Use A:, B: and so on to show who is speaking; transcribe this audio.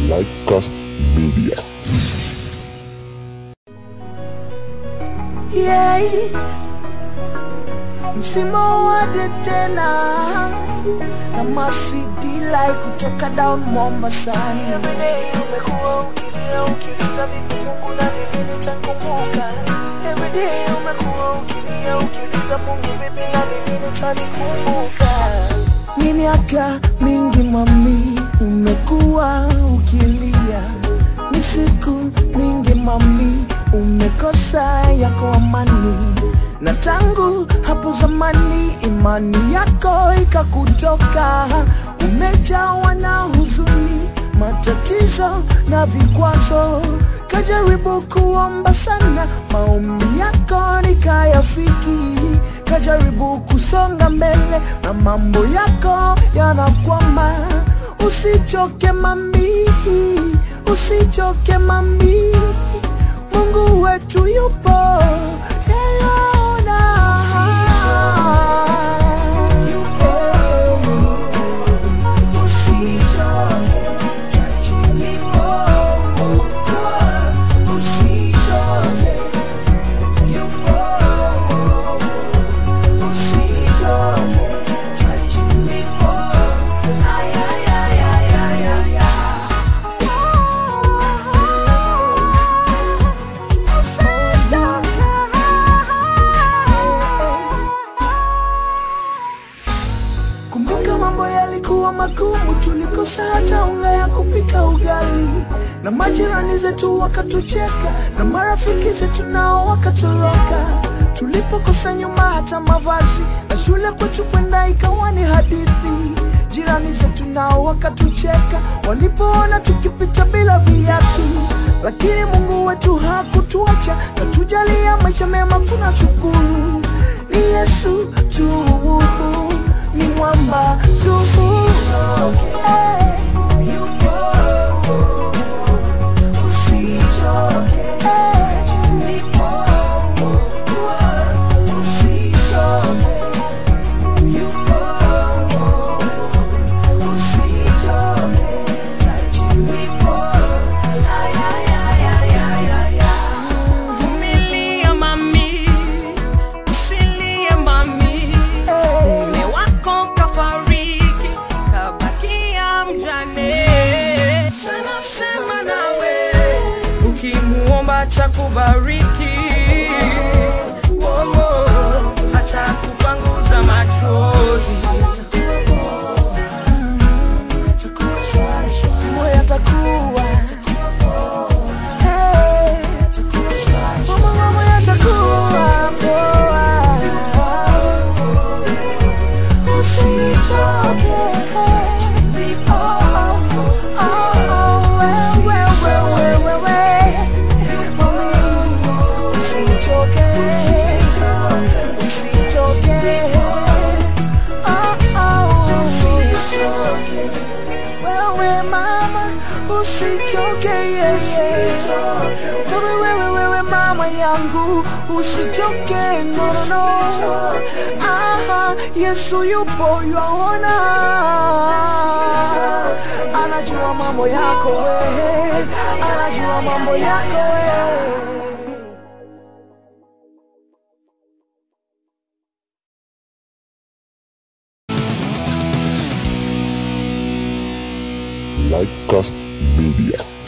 A: Lightcast Media.
B: yeah. Msimu wa tena na masidilai kutoka down Mombasani. Everyday umekuwa ukilia ukiuliza vipi Mungu na ni lini nitakumbuka. Everyday umekuwa ukilia ukiuliza Mungu vipi na ni lini utanikumbuka. Ni miaka mingi mami umekuwa ukilia, ni siku mingi mami umekosa yako amani, na tangu hapo zamani imani yako ikakutoka, umejawa na huzuni, matatizo na vikwazo, kajaribu kuomba sana, maombi yako nikayafiki, kajaribu kusonga mbele na mambo yako yanakwama. Usichoke mami, usichoke mami, Mungu wetu yupo Yeyaona. Usichoke, chachu lipo. Usichoke, yupo. Usichoke, chachu lipo. Ay, ay, ay, ay, ay, ay, ay. Kumbuka mambo yalikuwa magumu, tulikosa hata unga ya kupika ugali, na majirani zetu wakatucheka, na marafiki zetu nao wakatoroka. Tulipokosa nyuma hata mavazi, na shule kwetu kwenda ikawa ni hadithi. Jirani zetu nao wakatucheka, walipoona tukipita bila viatu, lakini Mungu wetu hakutuacha, katujalia maisha mema, kuna shukuru ni Yesu tu ni mwamba tufu Eh, yupo. Usichoke. Eh, yupo. Usichoke. Yupo. Usichoke. Yupo. Ay, ay, ay, ay, ay, ay, ay.
C: Vumilia mami, usilie mami, mume wako kafariki, kabakia mjane. Sana sema nawe, ukimuomba cha kubariki, oh, oh, hata kupanguza machozi.
B: Mambo yatakuwa Hey. Mambo mambo yatakuwa poa. Usichoke. Oh, oh, oh, oh, we, we, we, we, we, we. Mami, usichoke. Usichoke. Oh, oh. Wewe mama usichoke yeye wewe wewe wewe mama yangu usichoke no no no aha Yesu yupo yaona anajua mambo yako wewe anajua mambo yako wewe
A: Lightcast Media.